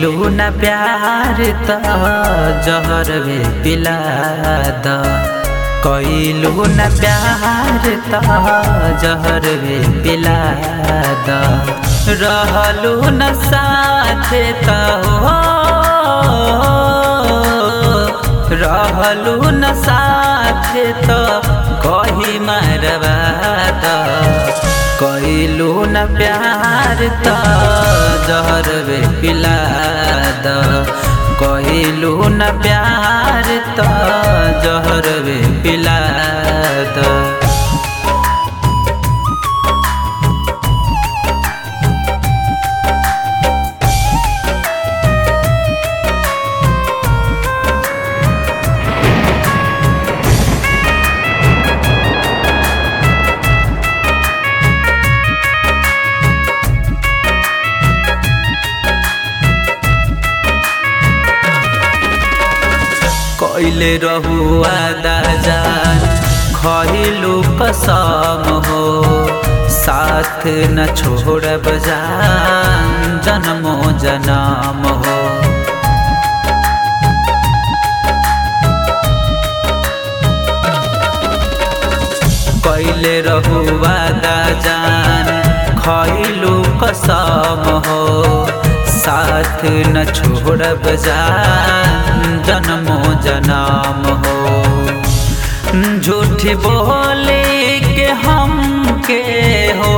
कइलू न प्यार त जहर भी पिला द कइलू न प्यार त जहर भी पिला द रहलू न साथे त हो रहलू न साथे त कही मरवा द कइलू न प्यार त जहर बे पिला द कइलू न प्यार त जहर बे पिला द कइले रहुआ दाजान खइलू कसम हो साथ न छोड़ब जान जन्मो जनम हो कइले रहुआ दाजान खइलू कसम हो साथ न छोड़ब जान जन्मो जन्म हो झूठ बोले के हम के हो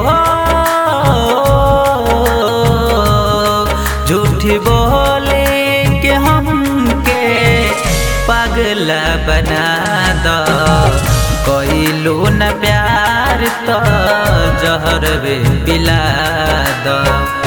झूठ बोले के हम के पागल बना द कइलू न प्यार त जहर बे पिला द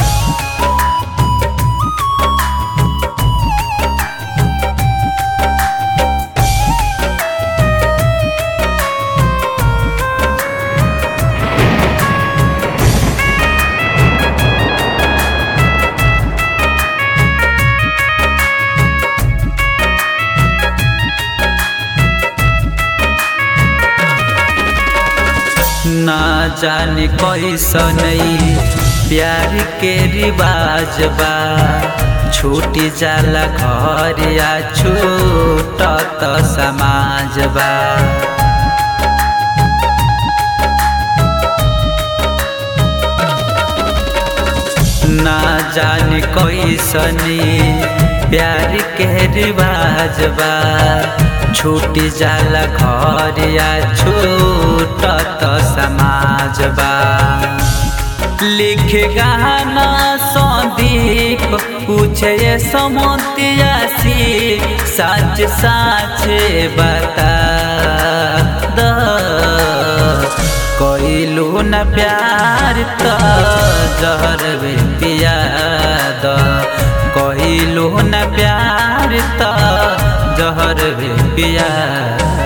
ना जाने कैसन प्यार के रिवाज बा छूटी जाला घर या छूटत समाज बा ना जाने कैसन प्यार के रिवाज बा छूट जाला घर या छूटत समाज बा लिख गाना संदीप पूछे समोतियासी सच साच बता द कइलू न प्यार त जहर बे पिया द कइलू न प्यार त जहर भी पिया